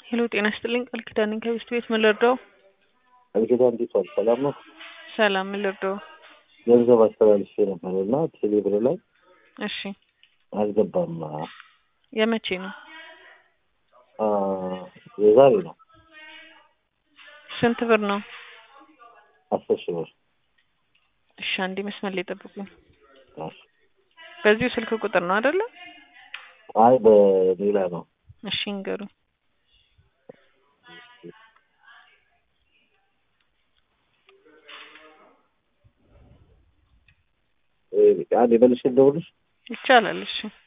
ሄሎ ጤና ይስጥልኝ ቃል ኪዳን ነኝ ከቤስት ቤት ምን ልርዳው? ቃል ኪዳን እንዴት ዋልሽ? ሰላም ነው? ሰላም ምን ልርዳው? ገንዘብ አስተላልፌ ነበር እና ቴሌ ብር ላይ እሺ አልገባም። የመቼ ነው? አ የዛሬ ነው ስንት ብር ነው? አስር ሺህ ብር። እሺ አንዴ መስመር ላይ ጠብቁኝ። እሺ። በዚሁ ስልክ ቁጥር ነው አይደለ? አይ በሌላ ነው። እሺ እንገሩኝ። አንድ የመልሽ ልደውልሽ ይቻላል። እሺ